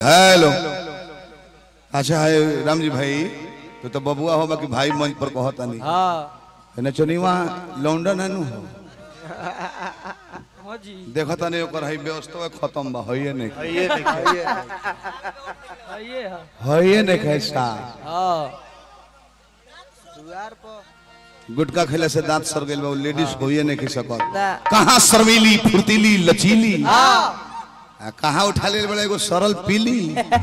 Hello अच्छा है राम जी भाई तो तो बबुआ होगा कि भाई मंच पर कहता नहीं हाँ है चुनीवा लौंडन है नु हो हाँ जी देखता नहीं ओकर है व्यवस्था खत्म बा होइए नहीं ये देखिए हाँ, ये है होइए नहीं कैसा हाँ दुआर पर गुटका खेले से दांत सर गइल बा उ लेडीज होइए नहीं की सकत ना कहाँ सरवीली फुर्तीली लचीली हाँ आ, कहाँ उठा ले बड़ा एगो सरल पीली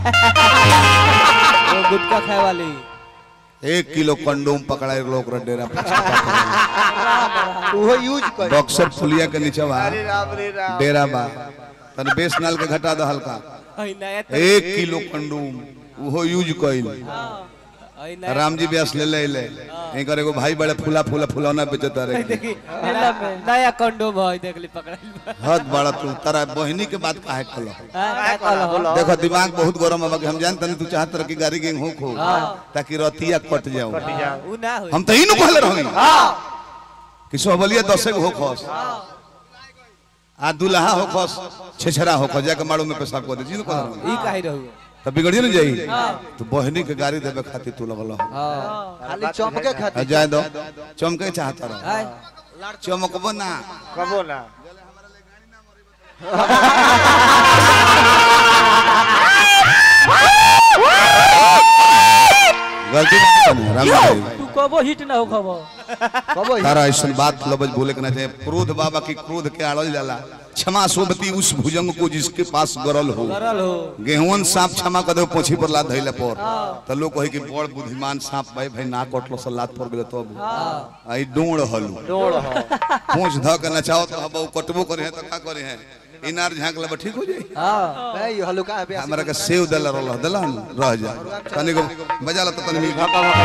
वो गुटखा खाए वाली एक किलो कंडोम पकड़ा एक लोग डेरा पर वो यूज कर बक्सर पुलिया के नीचे बा अरे राम रे राम डेरा बा तने बेस नाल के घटा दो हल्का अई नया एक किलो कंडोम उहो यूज कइल अई नया राम जी व्यास ले ले ले एकर एगो भाई बड़े फूला फूला फुलौना बेचता रहे देखी मेला में नया कंडोम है देख ली पकड़ाइल बा हद बड़ा तू तारा बहिनी के बात काहे कलो हाँ, क्या कहलो? देखो दिमाग बहुत गरम है कि हम जानते नहीं तू चाहत रह कि गाड़ी गेंग हो खो ताकि रतिया कट जाओ उ ना होई हम तो ही नु कहले रही कि सोहबलिया दसे हो खस आ दुल्हा हो खस छेछरा हो खस जाके माड़ू में पेशाब कर दे जी कह रहा ई काहे रहू तब बिगड़िए न जाई तो बहिनी के गाड़ी देवे खातिर तू लगल हो हाँ खाली चमके आ खातिर जाए दो चमके चाहता रहो हाय चमकबो ना कबो ना गलती नहीं करनी, राम भाई तू कबो हिट ना हो खबो कबो तारा ऐसा बात लबज बोले के ना चाहिए क्रोध बाबा की क्रोध के आड़ल जाला क्षमा सोबती उस भुजंग को जिसके पास गरल हो करल हो गेहूं सांप क्षमा कर दो पोछी पर लात धइले पर त लोग कहे कि बड़ बुद्धिमान सांप भाई भाई ना कटलो से लात पर गेले तब आई डोड़ हलू डोड़ हो पूछ ध के नचाओ तो हबो कटबो करे है तो का करे है इनार झांक लेबा ठीक हो जाई हाँ नहीं हल्का है बेसी हमरा के सेव दल रहल दल रह जा तनी को बजा ला तो तनी मिल भका भका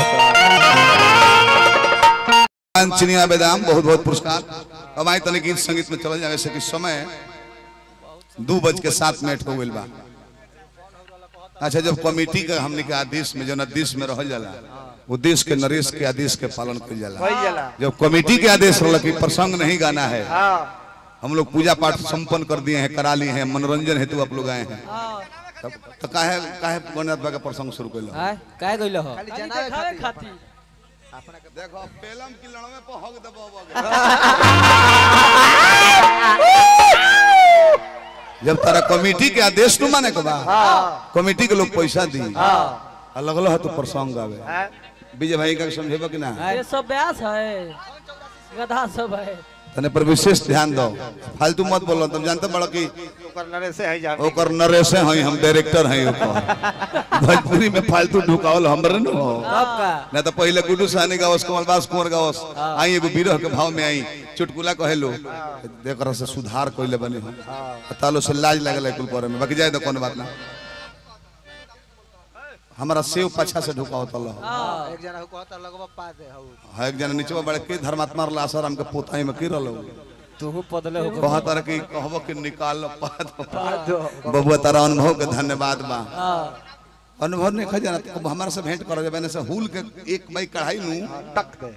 बोलो चिनिया बेदाम बहुत बहुत पुरस्कार अब आई तनी गीत संगीत में चल जाए से कि समय दो बज के सात मिनट हो गइल बा अच्छा जब कमेटी का हमने के आदेश में जो आदेश में रह जाला वो देश के नरेश के आदेश के पालन कइल जाला वही जला जब कमेटी के आदेश रहल कि प्रसंग नहीं गाना है हां हम लोग पूजा पाठ संपन्न कर दिए हैं करा लिए हैं मनोरंजन हेतु आप लोग आए हैं तब तो काहे काहे गणनाथ बा के प्रसंग शुरू कइल हाय काहे गइल हो खाली जनावे खातिर देखो पेलम की लड़वे पर हक दबाव जब तारा कमेटी के आदेश नु माने के बा कमेटी के लोग पैसा दी अलग अलग तो प्रसंग आवे हां विजय भाई का समझेबो कि ना ये सब ब्यास है गधा सब है तने पर विशेष ध्यान दो फालतू मत बोलो तुम जानते बड़ो कि ओकर नरे से है जान ओकर नरेश हैं हम डायरेक्टर हैं ओकर भोजपुरी में फालतू ढुकावल हमरे न हो कब का ना तो पहले गुड्डू साहनी गावस कमलबास कुंवर गावस आई एगो बिरह के भाव में आई चुटकुला कहेलो देकर से सुधार कइले बनी हम तालो से लाज लागल कुल करे में बाकी जाए तो कोनो बात ना हमारा सेव पाछा से ढुकावत तल एक जना को कहता लगवा पा दे हउ है एक जना नीचे बड़े के धर्मात्मा रहला सर हमके पोताई में की रहलो तू पदले हो कहत रह कि कहबो कि निकाल पाद दो बबुआ तारा अनुभव के धन्यवाद बा हाँ अनुभव नहीं खा जाना तो हमारा से भेंट करो जब से हुल के एक बाई कढ़ाई लूं टक दे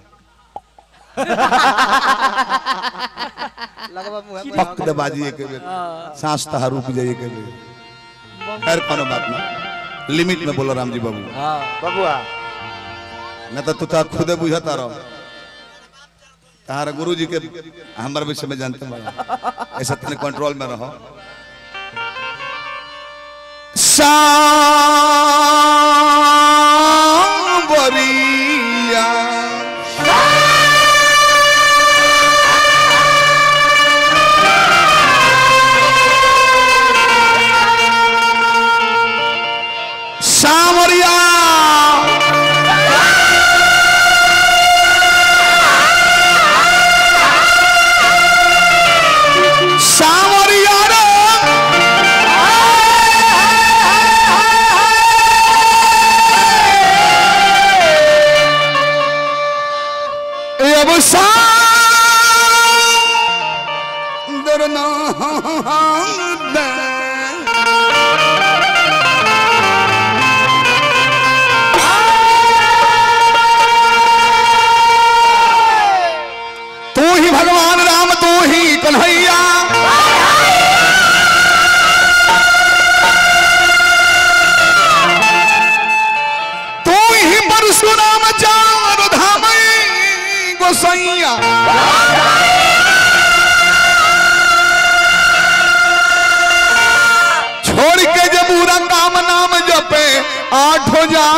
लगवा मुंह में पक दे बाजी के बेर सांस तहा रुक जाइए के बेर खैर कोनो बात ना लिमिट में बोलो राम जी बाबू हाँ बबुआ न तो तू ता खुदे बुझता रहो तारा गुरु जी के हमारे विषय में जानते बड़ा ऐसा तने कंट्रोल में रहो सांवरिया सांवरिया सांवरिया रे गुसैया छोड़ के जब पूरा काम नाम जपे आठ हो जा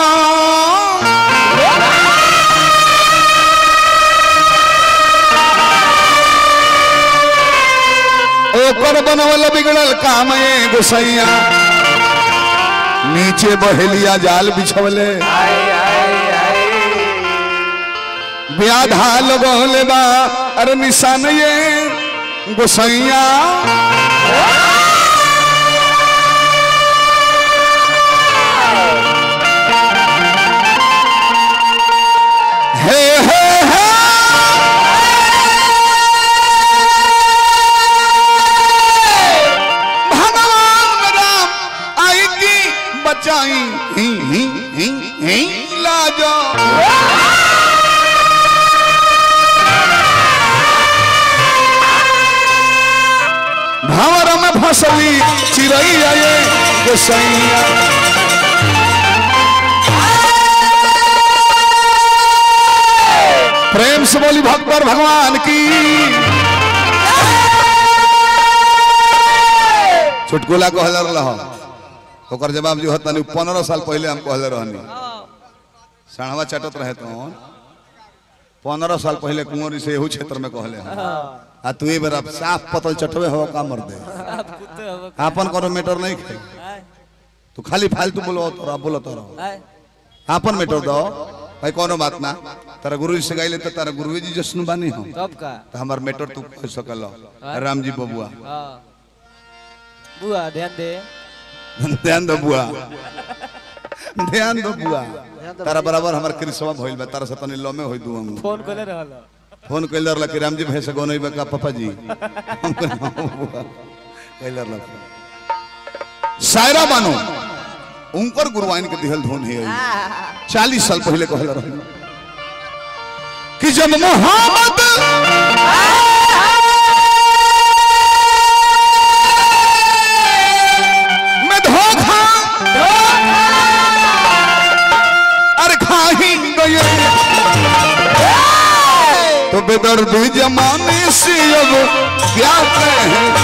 ओकर बनवल बिगड़ल काम ए गुसैया नीचे बहेलिया जाल बिछवले व्याधा लगौले बा अरे निशान ये गुसैया हे हे हे भगवान राम आएगी बचाई ही ही ही ही लाजो भंवर में फसली चिड़ैया ये गोसैया प्रेम से बोली भगवान भगवान की चुटकुला कहले रह ओकर जवाब जो हतनी पंद्रह साल पहले हम कहले रहनी सणवा चटत रहे तो पंद्रह साल पहले कुंवरी से एहू क्षेत्र में कहले हैं आ तू बेर अब साफ पतल चटवे हो का मर दे आपन कोनो मैटर नहीं खे तू खाली फालतू बोलो तो बोलो तो आपन मैटर दो भाई कोनो बात ना तारा गुरु जी से गाइले तो तारा गुरु जी जसन बानी हो तब का तो हमार मैटर तू कह सकल राम जी बबुआ हाँ बुआ ध्यान दे ध्यान दो बुआ ध्यान दो बुआ तारा बराबर हमार कृष्णवा भइल बा तारा से तनी लमे होई दू हम फोन करे रहल फोन कैलर ला कि राम जी भैंस गो नहीं बका पापा जी हम कहले, हाँ, बुआ। कैलर ला सायरा बानो उनकर गुरुआइन के दिहल धुन है चालीस साल पहले कहल रहे कि जब मोहम्मद में धोखा अरे खाही गए तो बेदर्दी जमाने से अब क्या कहें